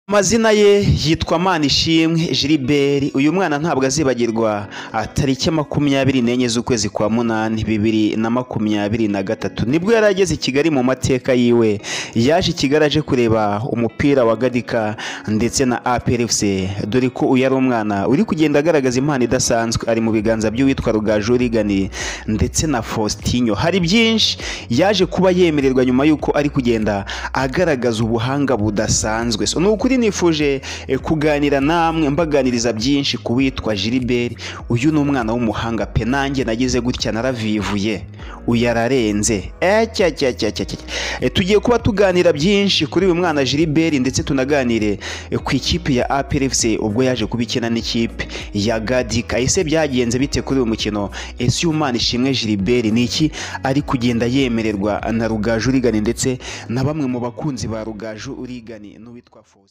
amazina ye yitwa manishimwe gilibert uyu mwana ntabwo azibagirwa tariki makumyabiri n'enye z'ukwezi kwa munani bibiri na makumyabiri na gatatu nibwo yari ageze i kigali mu mateka yiwe yaje i kigali aje kureba umupira wa gadika ndetse na aprfc dore ko uyu ari umwana uri kugenda agaragaza impano idasanzwe ari mu biganza by'uwitwa rugaju rigani ndetse na faustinho hari byinshi yaje kuba yemererwa nyuma y'uko ari kugenda agaragaza ubuhanga budasanzwe So, ni ukuri nifuje eh, kuganira namwe mbaganiriza byinshi ku witwa gilibert uyu ni umwana w'umuhanga pe nanjye nagize gutya naravivuye uyu ararenze Eh, cya cya cya cya cya. Eh, tugiye kuba tuganira byinshi kuri uyu mwana gilibert ndetse tunaganire eh, ku ikipe ya aprfc ubwo yaje kubikina n'ikipe ya gadika ese byagenze bite kuri uyu mukino ese uyu mwana ishimwe gilibert ni iki ari kugenda yemererwa na rugaju urigani ndetse na bamwe mu bakunzi ba rugaju urigani n'uwitwa faustin